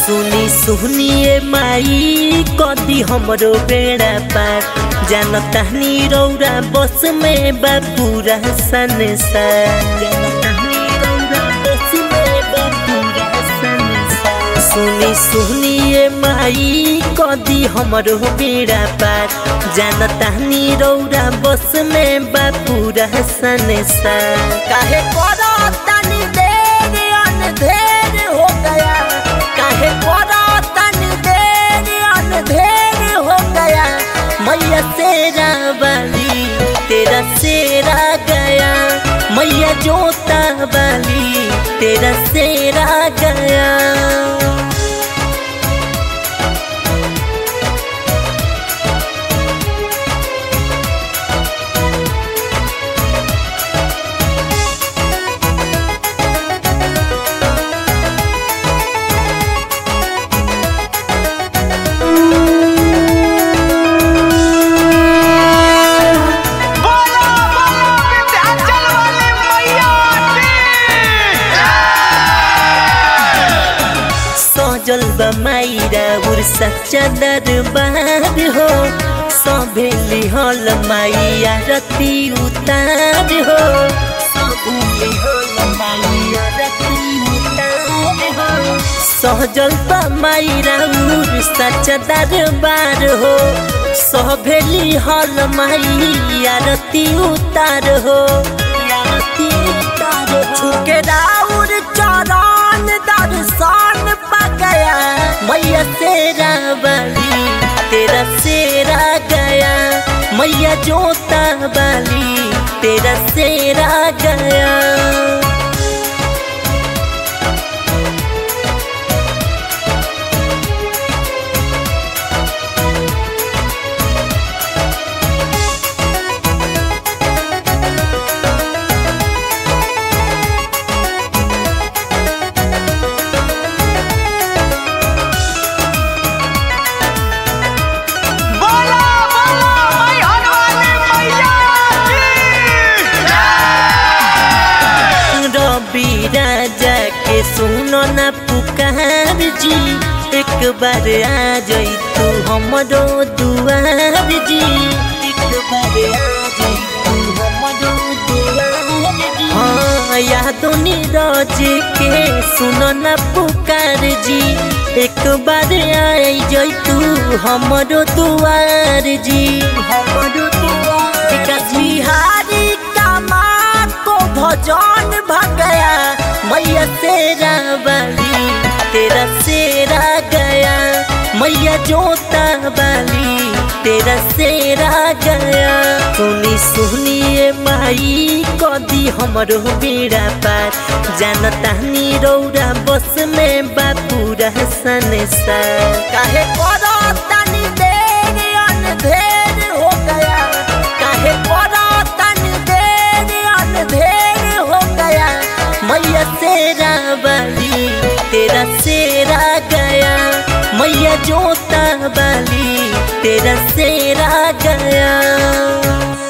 सुनी सुनिए माई कदी हमरो बेड़ा पार जानता नी रौरा बस में बा पूरा संसार जानतानी रौरा बस में बा पूरा संसार। सुनी सुनिए माई कदी हमरो बेड़ा पार जानता नी रौरा बस में बा पूरा संसार काहे करो तनी देर अनधेर हो गया काहे करो तनी देर अनधेर हो गया मैया तेरा बाली तेरा सेरा गया मैया जोता बाली तेरा सेरा गया बोलो बोलो विंध्याचल वाली मैया की सजल बा माइरा उर सच्चा दरबार हो सभेली हल माइया रति उतार हो सभेली हल माइया रति उतार हो सहजल बा माइरा उर सच्चा दरबार हो सभेली हल माइया रति उतार हो रति उतार हो छुके राउर चरण दर्शन पा गया मैया तेरा बाली तेरा सेरा गया मैया जोता बाली तेरा सेरा गया बोलो बोलो मैहर वाली मैया की रवि राजा के सुनो ना पुकार जी एक बार आ जाई तू हमरो दुआर जी एक बार आ जाई तू हमरो दुआर जी हाँ यादों नीरज के सुनो ना पुकार जी एक बार आई जाई तू हमरो दुआर जी हमरो दुआर विकास बिहारी का माँ को भजन भग गया मैया तेरा बाली तेरा सेरा गया मैया जोता बाली तेरा सेरा गया सुनी सुनिए माई कदी हमरो बेड़ा पार जानता नी रौरा बस में बा पूरा संसार काहे करो तनी देर अनधेर हो गया काहे करो तनी देर अनधेर हो गया मैया तेरा बाली तेरा सेरा गया मैया जोता बाली तेरा सेरा गया